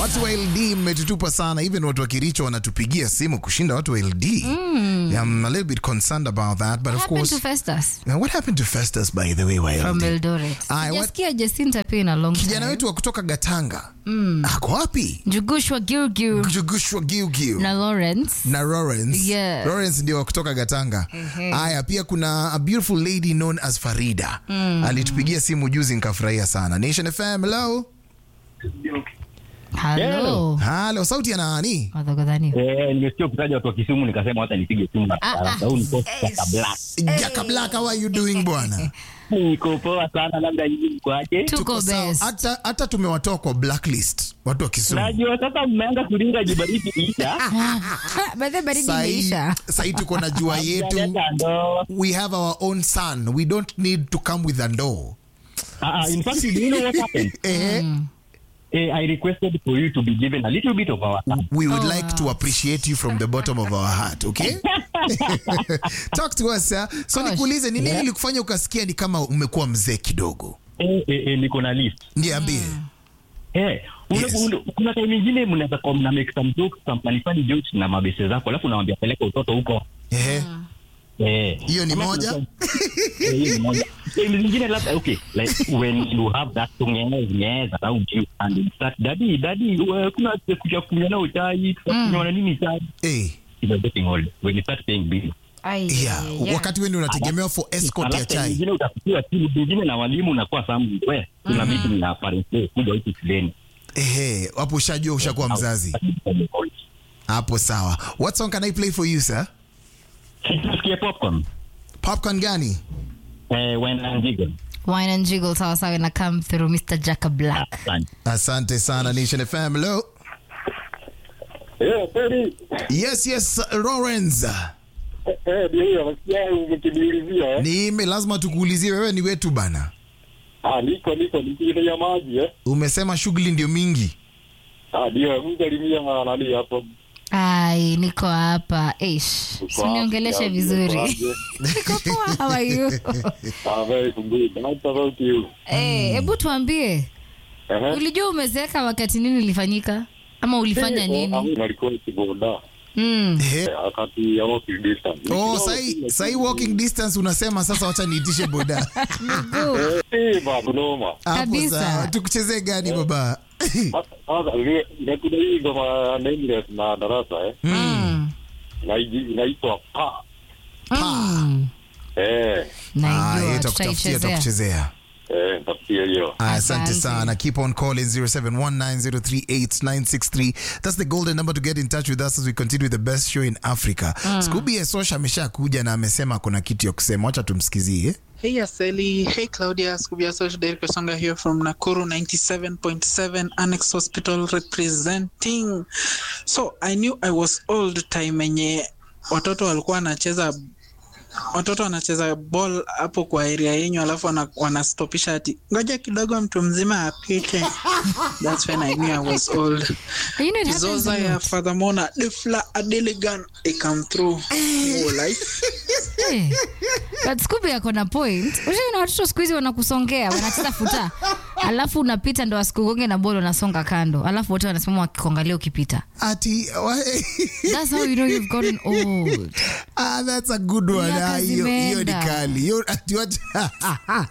Watu wa LD mmetutupa sana, even watu wa Kericho wanatupigia simu kushinda watu wa LD. Yeah, I'm a little bit concerned about that, but of happened course to Festus Now, what happened to Festus by the way wa from LD? Eldoret. Aya, what- Sijasikia Jacinta pia in a long Kijana time. wetu wa kutoka Gatanga ako wapi? Jugushwa Gilgil Jugushwa Giugiu na Lawrence. na Lawrence. Yes. Lawrence ndio wa kutoka Gatanga. Haya, pia kuna a beautiful lady known as Farida. Alitupigia simu juzi nikafurahia sana. Nation FM, hello. Hello. Halo, sauti ya nani? Madhogodhani. Eh, nimesikia kutaja watu wa Kisumu nikasema hata nipige simu na haraka. Huu ni Costa Black. Jaka Black, how are you doing bwana? Niko poa sana, labda nyinyi mko aje? Tuko sawa. best. Hata hata tumewatoa kwa blacklist watu wa Kisumu. Najua sasa mmeanza kuringa jibaridi isha. By the way, baridi Sahi imeisha. sahi tuko na jua yetu. Hamjaleta ndoo. We have our own sun. We don't need to come with a ndoo. Ah, ah, in fact, do you know what happened? Eh, Eh, I requested for you to be given a little bit of our time. we would Oh, like to appreciate you from the bottom of our heart, okay? Talk to us, sir. So Gosh. nikuulize ni nini ilikufanya ukasikia ni kama umekuwa mzee kidogo? Eh, eh, eh, niko na list. Niambie. Eh, ule- Yes. ule- kuna time nyingine mnaweza kuwa mna make some jokes, some funny funny jokes na mabese zako, alafu unawambia peleka utoto huko. Eh, Eh. hiyo ni Ama moja? kuna- Eh, hiyo ni moja. Time zingine labda okay, like when you have that tungeza around you and you start daddy daddy uh, kuna kuja kunywa na chai tutakunywa na nini chai Eh, you're getting old when you start paying bills Ai, yeah. yeah. Wakati wewe ndio unategemewa for escort ya Alafu time chai. nyingine utafikiwa simu nyingine na walimu unakuwa samu we kuna meeting na parents day kuja huku shuleni Ehe, hapo ushajua ushakuwa mzazi. Hapo sawa. What song can I play for you, sir? Tusikie popcorn Popcorn gani? eh when I'm jiggle Wine and jiggle sawa sawa na come through Mr. Jaka Black. Asante. Asante sana Nation FM. Hello. Eh, kweli. Yes, yes, Lawrence. Eh, ndio hiyo nasikia umekiniulizia eh. Nime lazima tukuulizie wewe ni wetu bana. Ah, niko niko nikile ya maji eh. Umesema shughuli ndio mingi. Ah, ndio msalimia nani hapo. Ai, niko hapa. Ish. Usiniongeleshe vizuri. Niko poa. How are you? Ah, very good. Nice about you. Eh, hebu tuambie. Eh. Ulijua umezeeka wakati nini ilifanyika? Ama ulifanya nini? Nalikuwa kiboda. Mm. Ehe. Wakati ya walking distance. Oh, sai sai walking distance unasema sasa wacha niitishe boda. Eh, babu noma. Hapo Kabisa. sawa. Tukuchezee gani baba? Sasa ile inakuja hii ngoma nameless na darasa eh. Mm. Inaiji- Inaitwa pa. Mm. Eh, Ah, Naijua yeye takutafutia tutaichezea. takuchezea. eh, nitafutia hiyo. Ah, Asante Asante. sana. Keep on calling 0719038963. That's the golden number to get in touch with us as we continue with the best show in Africa. Scooby Esosha ameshakuja na amesema kuna kitu ya kusema. Wacha tumsikizie. Hey Aseli, hey Claudia, Scubia Social Derek Kasonga here from Nakuru 97.7 Annex Hospital representing. So I knew I was old time enye watoto walikuwa wanacheza watoto wanacheza ball hapo kwa area yenyu alafu wana- wanastopisha ati ngoja kidogo mtu mzima apite. That's when I knew I was old. You know, it happens Kizoza a ya lot. Father Mona, Defla Adeligan, I come through. Oh, life. Eh, but Scooby ako na point. Ushaona watoto siku hizi wanakusongea, wanacheza futa. Alafu unapita ndo wasikugonge na bolo unasonga kando. Alafu wote wanasimama wakikuangalia ukipita. Ati That's how you know you've gotten old. ah, that's a good one. Miaka Ah, hiyo hiyo ni zimeenda. kali. Hiyo ati wacha